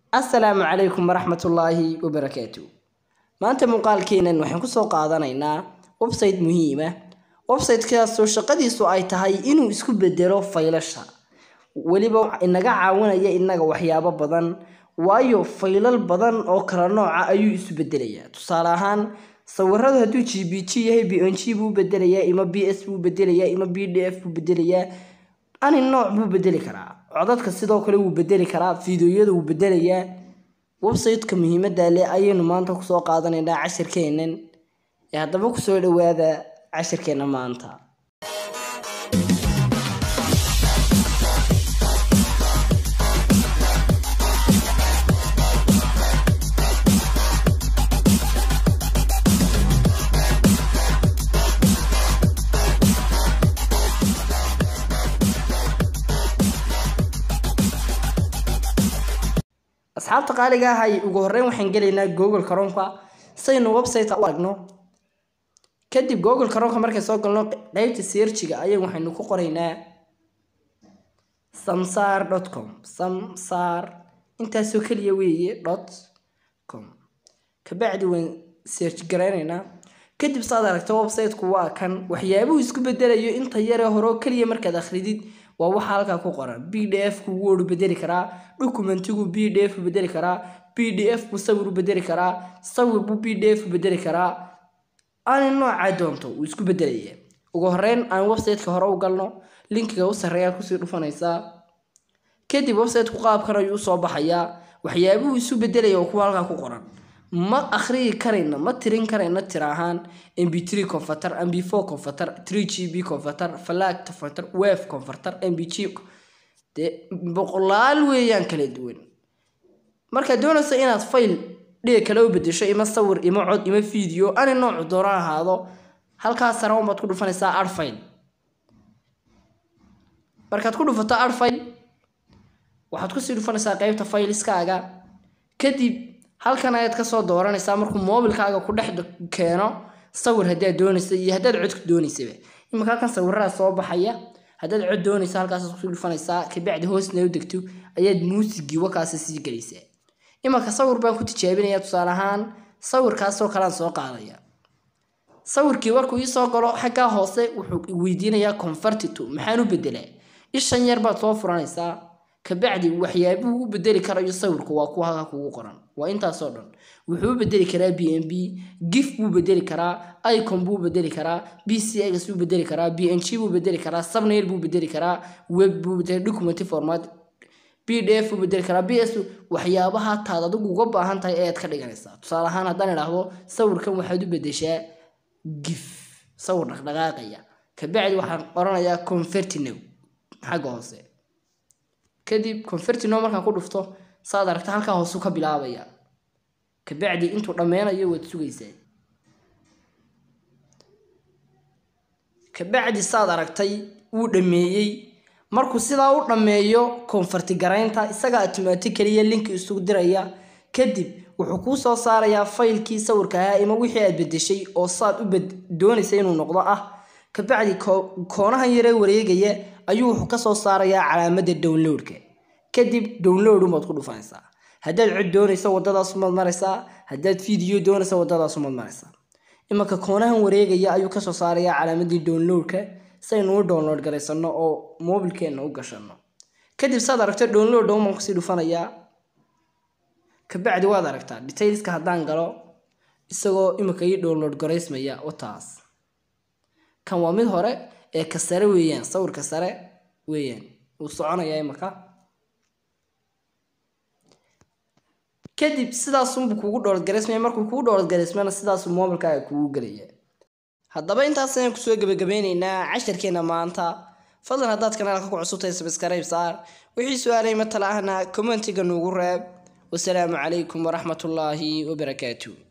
assalaamu calaykum waraxmatullaahi wabarakaatu maanta muuqaalkeenan waxaan kusoo qaadanaynaa website muhiima websitekaasoo shaqadiisu ay tahay inuu isku bedelo faylasha weliba inaga caawinaya inaga waxyaabo badan waayo faylal badan oo kala nooca ayuu isu bedelayaa tusaale ahaan sawiradu hadduu g b g yahay b n g buu bedelayaa ima b s buu bedelayaa ima b d f buu bedelayaa ani nooc buu bedeli karaa codadka sidoo kale wuu bedeli karaa fiideoyada wuu bedelayaa websiteka muhiimada leh ayaynu maanta kusoo qaadanaynaa cashirkeenan ee haddaba kusoo dhawaada cashirkeena maanta asxaabta qaaliga ahay ugu horeyn waxaan gelaynaa google karoonka saynu website u aragno kadib google karoonka markay soo galno qeybta searchiga ayay waxaynu ku qoraynaa samsar dot com samsar intaasoo keliya weeye dot com kabacdi waan search garaynaynaa kadib saad aragto websiteku waa kan waxyaabuhu isku bedelayo inta yaree hore oo keliya markaad akhridid waa waxa halkaa ku qoran b d f ku word bedeli karaa documentigu b d f bedeli karaa b d f buu sawir u bedeli karaa sawir buu b d f bedeli karaa ani noocaa doonto wuu isku bedelaya ugu horeyn aan websiteka hore u galno linkiga u sarreeyaad kusii dhufanaysaa kadib websiteku qaabkan ayuu usoo baxayaa waxyaabuhu isu bedelaya oo kuwa halkaa ku qoran ma akhriyi karayno ma tirin karayno tir ahaan mb three converter mb four converter three g b converter flag converter wave converter mb g dee boqolaal weeyaan kala duwan markaad doonayso inaad fayl dhiga kale u bedesho ima sawir ima cod ima video ani noocu doona ahaado halkaas sare unbaad ku dhufanaysaa art file markaad ku dhufato art file waxaad kusii dhufanaysaa qeybta fayliskaaga kadib halkan ayaad kasoo dooranaysaa markuu moobilkaaga ku dhex keeno sawir haddaad doonaysa iyo haddaad codka doonaysaba iminka halkan sawiradaa soo baxaya haddaad cod doonaysa halkaasaad kusii dhufanaysaa kabacdi hoosna u degto ayaad muusigii wakaasa sii gelaysaa iminka sawir baan ku tijaabinaya tusaale ahaan sawirkaasoo kalean soo qaadaya sawirkii markuu iisoo galo xaggaa hoose wuxuu weydiinayaa convertito maxaan u bedelaa ishan yar baad soo furanaysaa kabacdi waxyaabuhu u bedeli karayo sawirku waa kuwa halkaa kugu qoran waa intaasoo dhan wuxuu u bedeli karaa b n b gif buu bedeli karaa icon buu bedeli karaa b c x buu bedeli karaa b n g buu bedeli karaa subnail buu bedeli karaa web buu bedeli document format b d f buu bedeli karaa b s waxyaabaha taad adigu uga baahan tahay ayaad ka dhiganaysaa tusaale ahaan haddaan idhaahdo sawirkan waxaad u bedeshaa gif sawir dhaqdhaqaaqaya kabacdi waxaan qoranayaa convertinow xagga hoose kadib convertino markaan ku dhufto saad aragta halkaa hoosu ka bilaabaya kabacdi intuu dhammeynayo waad sugaysaa kabacdi saad aragtay wuu dhammeeyey markuu sidaa u dhammeeyo konfarti garaynta isagaa automaticaliya linki isugu diraya kadib wuxuu kuu soo saarayaa faylkii sawirka ahaa ima wixii aad bedeshay oo saad u doonaysa inuu noqdo ah kabacdi koonahan yaree wareegaya ayuu wuxuu kasoo saarayaa calaamada downloadka kadib download umaad ku dhufanaysaa haddaad cod doonaysa wadadaas umaad maraysaa haddaad video doonaysa wadadaas umaad maraysaa imanka koonahan wareegaya ayuu kasoo saarayaa calaamadii downloadka saynu u download garaysano oo mobilkeena u gashano kadib saad aragto download umaan kusii dhufanayaa kabacdi waad aragtaa detailska haddaan galo isagoo iminka ii download garaysmaya wataas kan waa mid hore ee ka sare weeyaan sawirka sare weeyaan wuu soconayaa imaka kadib sidaasunbuu kugu dhowladgaraysmaya markuu kugu dhowladgaraysmayna sidaasuu moobilkaaga kugu gelaya haddaba intaas ayaan kusoo gebagabeyneynaa casharkeena maanta fadlan haddaad kanaalka ku cusubtahay sabskrayb saar wixii su-aalay matala ahna commentiga nuugu reeb wasalaamu calaykum waraxmatullaahi wabarakaatu